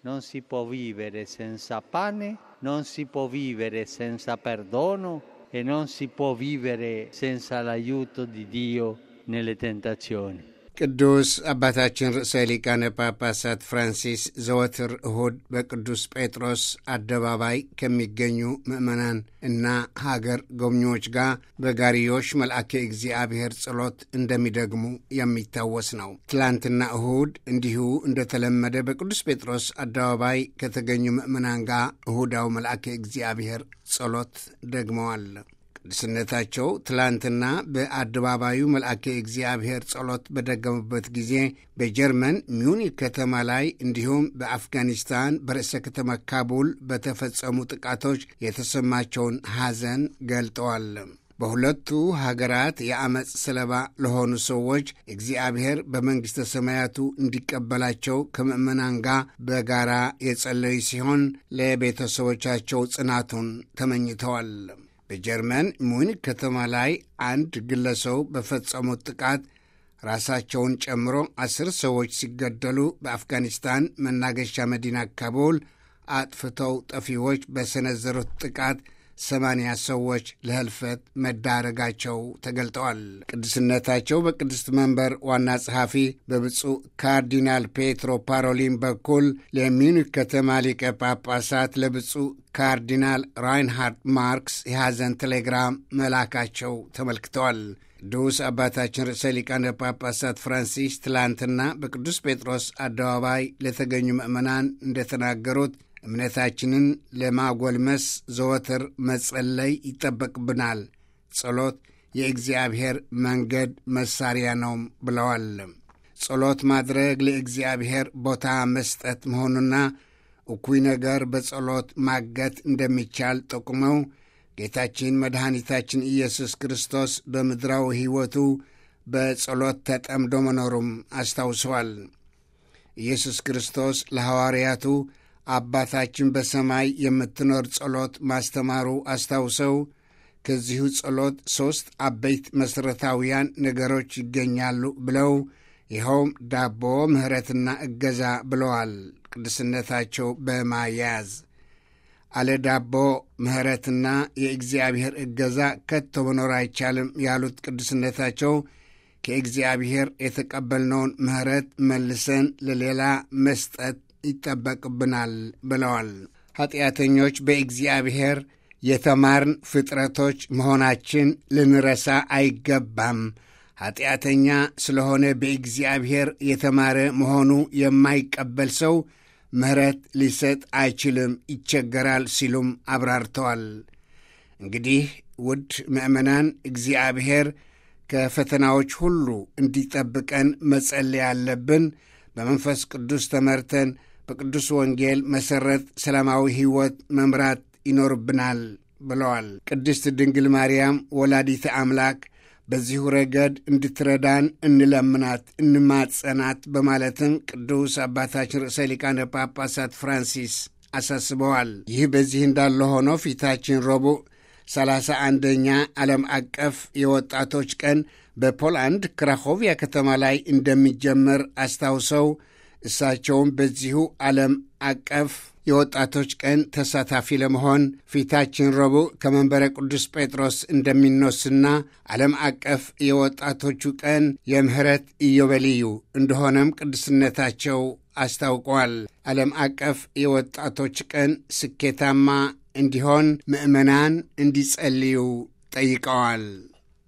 non si può vivere senza pane, non si può vivere senza perdono e non si può vivere senza l'aiuto di Dio nelle tentazioni. ቅዱስ አባታችን ርዕሰ ሊቃነ ጳጳሳት ፍራንሲስ ዘወትር እሁድ በቅዱስ ጴጥሮስ አደባባይ ከሚገኙ ምዕመናን እና ሀገር ጎብኚዎች ጋር በጋሪዮሽ መልአከ እግዚአብሔር ጸሎት እንደሚደግሙ የሚታወስ ነው። ትላንትና እሁድ እንዲሁ እንደተለመደ በቅዱስ ጴጥሮስ አደባባይ ከተገኙ ምዕመናን ጋር እሁዳው መልአከ እግዚአብሔር ጸሎት ደግመዋል። ቅዱስነታቸው ትላንትና በአደባባዩ መልአከ እግዚአብሔር ጸሎት በደገሙበት ጊዜ በጀርመን ሚዩኒክ ከተማ ላይ እንዲሁም በአፍጋኒስታን በርዕሰ ከተማ ካቡል በተፈጸሙ ጥቃቶች የተሰማቸውን ሐዘን ገልጠዋል። በሁለቱ ሀገራት የአመፅ ሰለባ ለሆኑ ሰዎች እግዚአብሔር በመንግሥተ ሰማያቱ እንዲቀበላቸው ከምዕመናን ጋር በጋራ የጸለዩ ሲሆን ለቤተሰቦቻቸው ጽናቱን ተመኝተዋል። በጀርመን ሙኒክ ከተማ ላይ አንድ ግለሰው በፈጸሙት ጥቃት ራሳቸውን ጨምሮ አስር ሰዎች ሲገደሉ በአፍጋኒስታን መናገሻ መዲና ካቡል አጥፍተው ጠፊዎች በሰነዘሩት ጥቃት ሰማንያ ሰዎች ለህልፈት መዳረጋቸው ተገልጠዋል። ቅዱስነታቸው በቅድስት መንበር ዋና ጸሐፊ በብፁዕ ካርዲናል ፔትሮ ፓሮሊን በኩል ለሚዩኒክ ከተማ ሊቀ ጳጳሳት ለብፁዕ ካርዲናል ራይንሃርድ ማርክስ የሐዘን ቴሌግራም መላካቸው ተመልክተዋል። ቅዱስ አባታችን ርዕሰ ሊቃነ ጳጳሳት ፍራንሲስ ትላንትና በቅዱስ ጴጥሮስ አደባባይ ለተገኙ ምዕመናን እንደተናገሩት እምነታችንን ለማጎልመስ ዘወትር መጸለይ ይጠበቅብናል። ጸሎት የእግዚአብሔር መንገድ መሳሪያ ነው ብለዋል። ጸሎት ማድረግ ለእግዚአብሔር ቦታ መስጠት መሆኑና እኩይ ነገር በጸሎት ማገት እንደሚቻል ጠቁመው ጌታችን መድኃኒታችን ኢየሱስ ክርስቶስ በምድራዊ ሕይወቱ በጸሎት ተጠምዶ መኖሩም አስታውሰዋል። ኢየሱስ ክርስቶስ ለሐዋርያቱ አባታችን በሰማይ የምትኖር ጸሎት ማስተማሩ አስታውሰው ከዚሁ ጸሎት ሦስት አበይት መሠረታውያን ነገሮች ይገኛሉ ብለው ይኸውም ዳቦ፣ ምሕረትና እገዛ ብለዋል። ቅዱስነታቸው በማያያዝ አለ ዳቦ ምሕረትና የእግዚአብሔር እገዛ ከቶ መኖር አይቻልም ያሉት ቅዱስነታቸው ከእግዚአብሔር የተቀበልነውን ምሕረት መልሰን ለሌላ መስጠት ይጠበቅብናል ብለዋል። ኀጢአተኞች በእግዚአብሔር የተማርን ፍጥረቶች መሆናችን ልንረሳ አይገባም። ኀጢአተኛ ስለሆነ በእግዚአብሔር የተማረ መሆኑ የማይቀበል ሰው ምሕረት ሊሰጥ አይችልም፣ ይቸገራል ሲሉም አብራርተዋል። እንግዲህ ውድ ምእመናን እግዚአብሔር ከፈተናዎች ሁሉ እንዲጠብቀን መጸለይ ያለብን በመንፈስ ቅዱስ ተመርተን በቅዱስ ወንጌል መሠረት ሰላማዊ ሕይወት መምራት ይኖርብናል ብለዋል። ቅድስት ድንግል ማርያም ወላዲተ አምላክ በዚሁ ረገድ እንድትረዳን እንለምናት፣ እንማጸናት በማለትም ቅዱስ አባታችን ርዕሰ ሊቃነ ጳጳሳት ፍራንሲስ አሳስበዋል። ይህ በዚህ እንዳለ ሆኖ ፊታችን ረቡዕ ሰላሳ አንደኛ ዓለም አቀፍ የወጣቶች ቀን በፖላንድ ክራኮቪያ ከተማ ላይ እንደሚጀመር አስታውሰው እሳቸውም በዚሁ ዓለም አቀፍ የወጣቶች ቀን ተሳታፊ ለመሆን ፊታችን ረቡዕ ከመንበረ ቅዱስ ጴጥሮስ እንደሚነሱና ዓለም አቀፍ የወጣቶቹ ቀን የምህረት ኢዮቤልዩ እንደሆነም ቅዱስነታቸው አስታውቀዋል። ዓለም አቀፍ የወጣቶች ቀን ስኬታማ እንዲሆን ምዕመናን እንዲጸልዩ ጠይቀዋል።